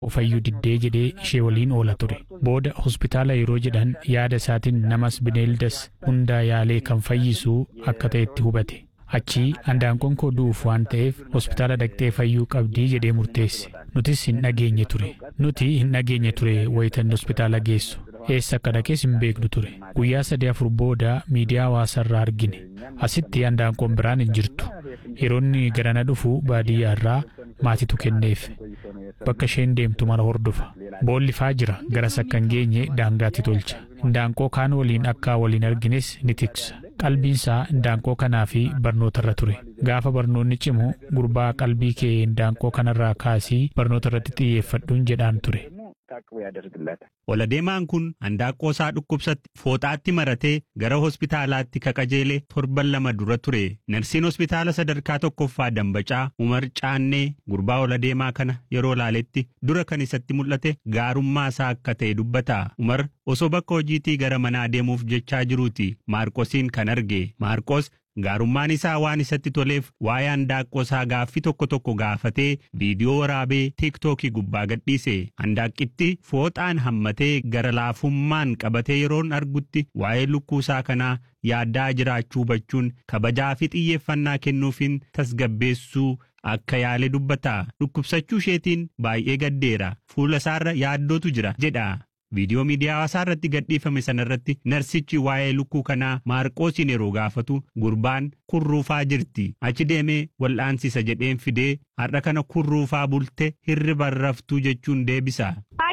fayyuu diddee jedhee ishee waliin oola ture. Booda hospitaala yeroo jedhan yaada isaatiin namas bineeldas hundaa yaalee kan fayyisu akka ta'etti hubate. Achii andaanqoon koo du'uuf waan ta'eef hospitaala dhaqxee fayyuu qabdii jedhee murteesse. Nutis hin dhageenye ture. Nuti hin dhageenye ture wayitan hospitaala geessu. Eessa akka dhaqees hin beeknu ture. Guyyaa sadii afur booda miidiyaa hawaasaarraa argine. Asitti andaanqoon biraan hin jirtu. Yeroonni garana dhufu baadiyyaa irraa maatitu kenneef. Bakka isheen deemtu mara hordofa. Boollifaa jira garas akka hin geenye daangaatti tolcha. Indaanqoo kaan waliin akka waliin argines ni tiksa. Qalbiinsaa indaanqoo kanaa fi barnootarra ture. Gaafa barnoonni cimu gurbaa qalbii kee indaanqoo kanarraa kaasii barnoota irratti xiyyeeffadhuun jedhaan ture. Oladeemaan kun handaaqqoo isaa dhukkubsatti fooxaatti maratee gara hospitaalaatti kaqajeelee torban lama dura ture. Narsiin hospitaala sadarkaa tokkoffaa Dambacaa Umar Caannee gurbaa oladeemaa kana yeroo laaletti dura kan isatti mul'ate gaarummaa isaa akka ta'e dubbata. Umar osoo bakka hojiitii gara manaa deemuuf jechaa jiruuti. Maarqosiin kan arge. Maarqos gaarummaan isaa waan isatti toleef waa'ee handaaqqoo isaa gaaffii tokko tokko gaafatee viidiyoo waraabee tiiktookii gubbaa gadhiise handaaqqitti fooxaan hammatee gara laafummaan qabatee yeroon argutti waa'ee lukkuu isaa kanaa yaaddaa jiraachuu hubachuun kabajaa fi xiyyeeffannaa kennuufiin tasgabbeessuu akka yaale dubbata dhukkubsachuu isheetiin baay'ee gaddeera fuula isaarra yaaddootu jira jedha. Viidiyoo miidiyaa hawaasaa irratti gadhiifame sanarratti narsichi waa'ee lukkuu kanaa maarqoosiin yeroo gaafatu gurbaan kurruufaa jirti. Achi deemee wal'aansisa jedheen fidee har'a kana kurruufaa bulte hirriba raftuu jechuun deebisa.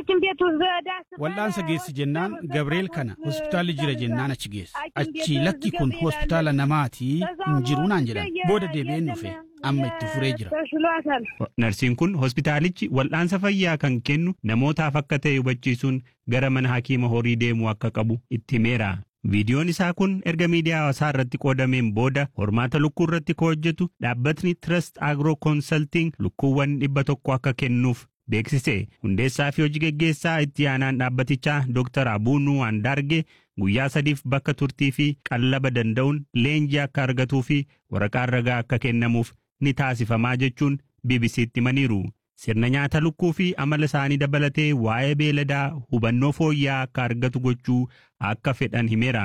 Wal'aansa geessi jennaan Gabrieel kana hospitaalli jira jennaan achi geessa. Achi lakki kun hospitaala namaatii hin jiru naan jedhan. Booda deebi'een dhufe. amma itti furee jira. Narsiin kun hospitaalichi wal'aansa fayyaa kan kennu namootaaf akka ta'e hubachiisuun gara mana hakiima horii deemuu akka qabu itti himeera. Viidiyoon isaa kun erga miidiyaa hawaasaa irratti qoodameen booda hormaata lukkuu irratti kan hojjetu dhaabbatni Trust Agro Consulting lukkuuwwan dhibba tokko akka kennuuf beeksise. Hundeessaa fi hojii geggeessaa itti aanaan dhaabbatichaa Dr. Abuunuu Andaarge guyyaa sadiif bakka turtii fi qallaba danda'uun leenjii akka argatuu fi waraqaan ragaa akka kennamuuf ni taasifamaa jechuun BBC'tti himaniiru. Sirna nyaata lukkuu fi amala isaanii dabalatee waa'ee beeladaa hubannoo fooyya'aa akka argatu gochuu akka fedhan himeera.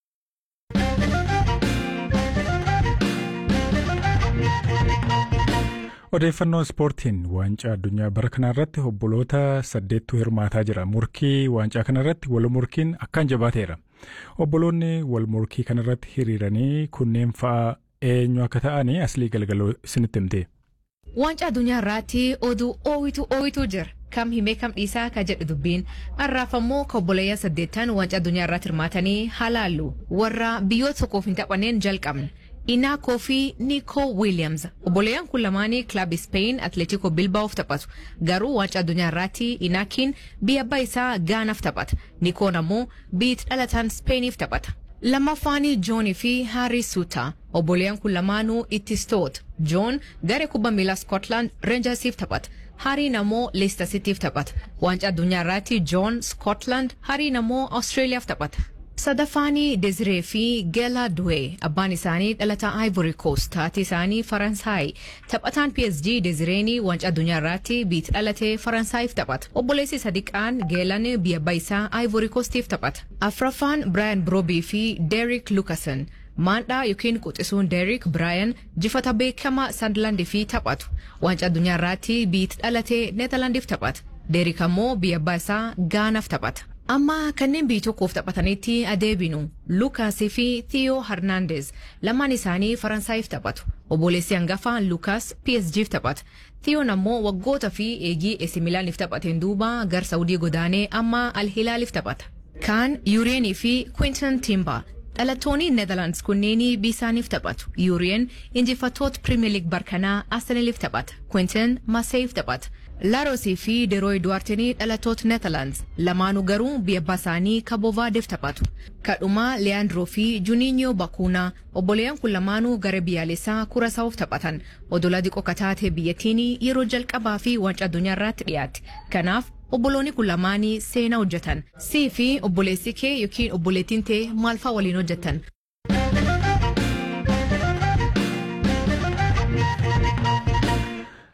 Odeeffannoo ispoortiin waancaa addunyaa bara kana irratti obboloota saddeettu hirmaataa jira. Murkii waancaa kana irratti wal morkiin akkaan jabaateera. Obboloonni wal morkii kana irratti hiriiranii kunneen fa'a eenyu akka ta'anii aslii galgaloo isinitti himte. Waancaa addunyaa irratti oduu oowitu oowitu jira. Kam himee kam dhiisaa ka jedhu dubbiin har'aaf ammoo ka obboleeyyan saddeettan waancaa addunyaa irratti hirmaatanii halaallu warra biyyoota tokkoof hin taphanneen jalqabne. Inaakoo fi Nico Williams obboleeyyan kun lamaanii kilabii Spain Atletico Bilbaa'oof taphatu garuu waancaa addunyaa irratti Inaakiin biyya abbaa isaa Gaanaaf taphata Nikoon ammoo biyya dhalataan Spainiif taphata. Lammaffaanii Joonii fi Harry Suuta obboleeyyan kun lamaanuu ittistoota Joon garee kubbaa miilaa Scotland Rangersiif taphata. Hariin ammoo Leicester Cityf taphata. Waancaa addunyaa irratti Joon Scotland Hariin ammoo Australiyaaf taphata. Sadaffaanii Desiree fi Gela Duwe abbaan isaanii dhalataa Ivory Coast haati isaanii Faransaay taphataan PSG Desireenii waancaa addunyaa irratti biyya dhalatee Faransaayif taphata. Obboleessi sadiqaan Geelan biyya abbaa isaa Ivory Coastiif taphata. Afraffaan Brian Brobii fi Derek Lucasen maandhaa yookiin quxisuun Derek Brian jifata beekamaa Sunderland fi taphatu. Waancaa addunyaa irratti biyya dhalatee Neetarlaandiif taphata. Derek ammoo biyya abbaa isaa Gaanaaf taphata. Amma kanneen biyya tokkoof taphatanitti adeebinu Lukaasii fi Theo Hernandez lamaan isaanii Faransaayif taphatu. Obboleessi hangafa Lukaas PSG'f taphata. Theoon ammoo waggoota fi eegii AC Milaaniif taphateen duuba gar Saawudii godaanee amma Al Hilaaliif taphata. Kaan Yureenii fi Quinton Timber dhalattoonni Netherlands kunneen biisaaniif taphatu. Yureen injifattoota Premier League barkanaa Arsenaliif taphata. Quinton Marseilleef taphata. Laarosii fi Derooy Duwartinii dhalattoota Netherlands lamaanuu garuu biyya abbaa isaanii Kabovaadeef taphatu. Kadhumaa Leandroo fi Juninho Bakuunaa obboleeyyan kun lamaanuu gara biyyaalessaa Kurasaawuf taphatan. Odola diqoo kataatee biyyattiin yeroo jalqabaa fi waancaa addunyaa irratti dhiyaate. Kanaaf obboloonni kun lamaanii seenaa hojjetan. Sii fi obboleessi kee yookiin obboleettiin tee maal fa'aa waliin hojjetan?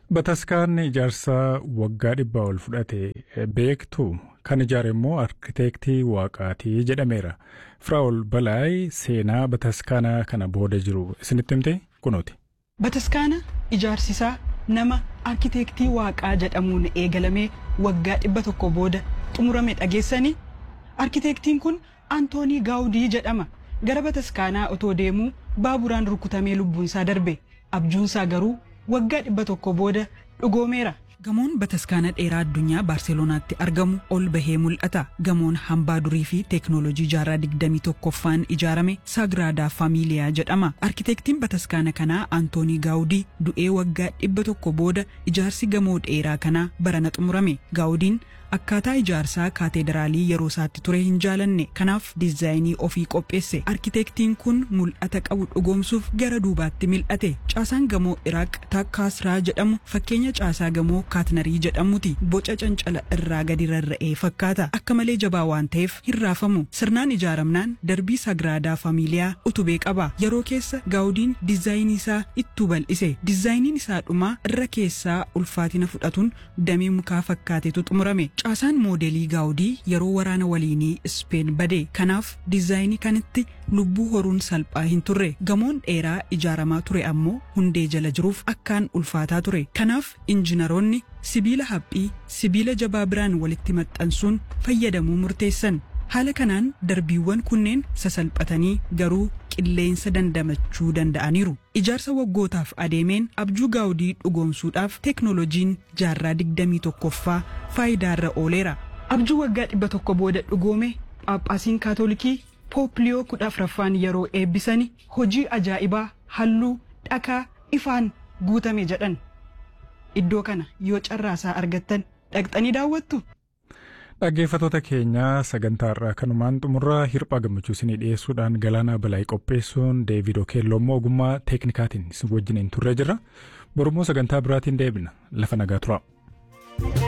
Bataskaan ijaarsa waggaa dhibbaa ol fudhate beektu kan ijaare immoo arkiteektii waaqaatii jedhameera. Firaa'ol Balaay seenaa bataskaanaa kana booda jiru isinitti himte kunuuti. Bataskaana ijaarsisaa nama arkiteektii waaqaa jedhamuun eegalamee waggaa dhibba tokko booda xumurame dhageessanii arkiteektiin kun Antoonii Gaawudii jedhama. Gara bataskaanaa otoo deemuu baaburaan rukutamee lubbuunsaa darbe. Abjuunsaa garuu waggaa dhibba tokko booda dhugoomeera. Gamoon bataskaana dheeraa addunyaa Baarselonaatti argamu ol bahee mul'ata. Gamoon hambaa durii fi teeknooloojii jaarraa digdamii tokkoffaan ijaarame Sagraadaa Faamiiliyaa jedhama. Arkiteektiin bataskaana kanaa Antoonii Gaawudii du'ee waggaa dhibba tokko booda ijaarsi gamoo dheeraa kanaa barana xumurame. Gaawudiin akkaataa ijaarsaa kaateederaalii yeroo isaatti ture hin jaalanne kanaaf diizaayinii ofii qopheesse arkiteektiin kun mul'ata qabu dhugoomsuuf gara duubaatti mil'ate caasaan gamoo iraaq takkaasraa jedhamu fakkeenya caasaa gamoo kaatnarii jedhamuti boca cancala irraa gadi rarra'ee fakkaata akka malee jabaa waan ta'eef hin raafamu sirnaan ijaaramnaan darbii sagraadaa faamiiliyaa utubee qaba yeroo keessa gaawudiin diizaayinii isaa ittuu bal'ise diizaayiniin isaa dhumaa irra keessaa ulfaatina fudhatuun damee mukaa fakkaatetu xumurame caasaan moodelii gaawudii yeroo waraana waliinii ispeen bade kanaaf diizaayinii kanitti lubbuu horuun salphaa hin turre gamoon dheeraa ijaaramaa ture ammoo hundee jala jiruuf akkaan ulfaataa ture kanaaf injinaroonni sibiila haphii sibiila jabaa biraan walitti maxxansuun fayyadamuu murteessan haala kanaan darbiiwwan kunneen sasalphatanii garuu qilleensa dandamachuu danda'aniiru. Ijaarsa waggootaaf adeemeen abjuu gaawudii dhugoomsuudhaaf teeknooloojiin jaarraa digdamii tokkoffaa faayidaarra ooleera. Abjuu waggaa dhibba tokko booda dhugoome Phaaphaasiin Kaatolikii Poopliyoo kudha afuraffaan yeroo eebbisani hojii ajaa'ibaa halluu dhakaa ifaan guutame jedhan. Iddoo kana yoo carraasaa argattan dhaqxanii daawwattu. Dhaggeeffattoota keenyaa sagantaa irraa kanumaan xumurraa hirphaa gammachuu isinii dhiyeessuudhaan galaanaa balaayii qopheessuun Deevid Okeelloo immoo ogummaa teeknikaatiin isin wajjin turre jirra. Borummoo sagantaa biraatiin deebina lafa nagaa turaa.